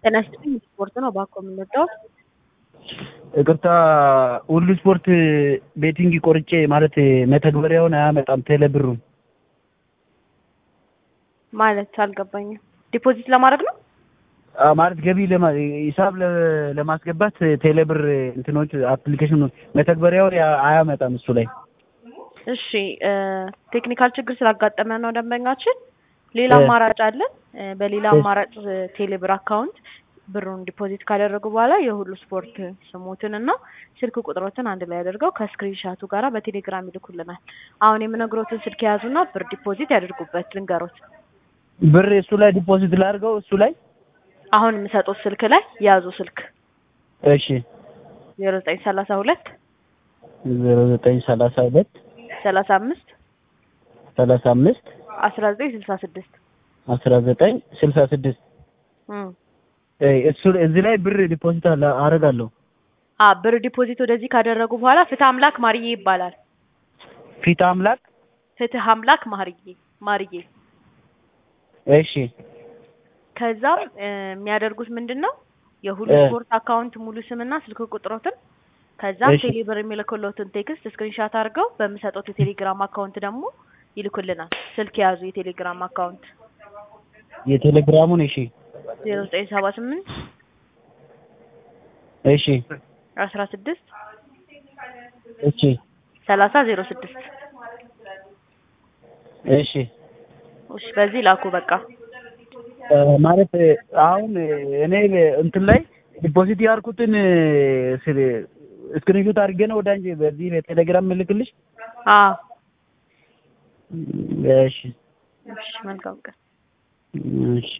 ጤና ይስጥልኝ ስፖርት ነው እባክዎ የምንወደው ይቅርታ ሁሉ ስፖርት ቤቲንግ ቆርጬ ማለት መተግበሪያውን አያመጣም ቴሌ ብሩን ማለት አልገባኝም ዲፖዚት ለማድረግ ነው አዎ፣ ማለት ገቢ ለማ- ሂሳብ ለ- ለማስገባት ቴሌ ብር እንትኖች አፕሊኬሽኑ መተግበሪያውን ያ- አያመጣም እሱ ላይ እሺ እ ቴክኒካል ችግር ስላጋጠመ ነው ደንበኛችን ሌላ እ አማራጭ አለን እ በሌላ እሺ። አማራጭ ቴሌ ብር አካውንት ብሩን ዲፖዚት ካደረጉ በኋላ የሁሉ ስፖርት ስሙትን እና ስልክ ቁጥሮትን አንድ ላይ አድርገው ከስክሪን ሻቱ ጋራ በቴሌግራም ይልኩልናል። አሁን የምነግሮትን ስልክ የያዙና ብር ዲፖዚት ያድርጉበት ልንገሮት። ብር እሱ ላይ ዲፖዚት ላድርገው እሱ ላይ አሁን የምሰጡት ስልክ ላይ የያዙ ስልክ እሺ ዜሮ ዘጠኝ ሰላሳ ሁለት ዜሮ ዘጠኝ ሰላሳ ሁለት ሰላሳ አምስት ሰላሳ አምስት አስራ ዘጠኝ ስልሳ ስድስት አስራ ዘጠኝ ስልሳ ስድስት እሱ እዚህ ላይ ብር ዲፖዚት አለ አደርጋለሁ አ ብር ዲፖዚት ወደዚህ ካደረጉ በኋላ ፍትህ አምላክ ማርዬ ይባላል። ፊት አምላክ ፍትህ አምላክ ማርዬ ማርዬ እሺ ከዛም እ የሚያደርጉት ምንድን ነው የሁሉ እ ስፖርት አካውንት ሙሉ ስምና ስልክ ቁጥሮትን ከዛም እሺ ቴሌብር የሚልክሎትን ቴክስት ስክሪንሻት አድርገው በሚሰጡት የቴሌግራም አካውንት ደግሞ ይልኩልናል። ስልክ የያዙ የቴሌግራም አካውንት የቴሌግራሙን እሺ ዜሮ ዘጠኝ ሰባ ስምንት እሺ አስራ ስድስት እሺ ሰላሳ ዜሮ ስድስት እሺ እሺ በዚህ ላኩ በቃ እ ማለት አሁን እኔ እንትን ላይ ዲፖዚት ያልኩትን ስክሪንሾት አድርጌ ነው ወደ አንቺ በዚህ በቴሌግራም ምልክልሽ። አዎ እሺ እሺ መልካም ቀን እሺ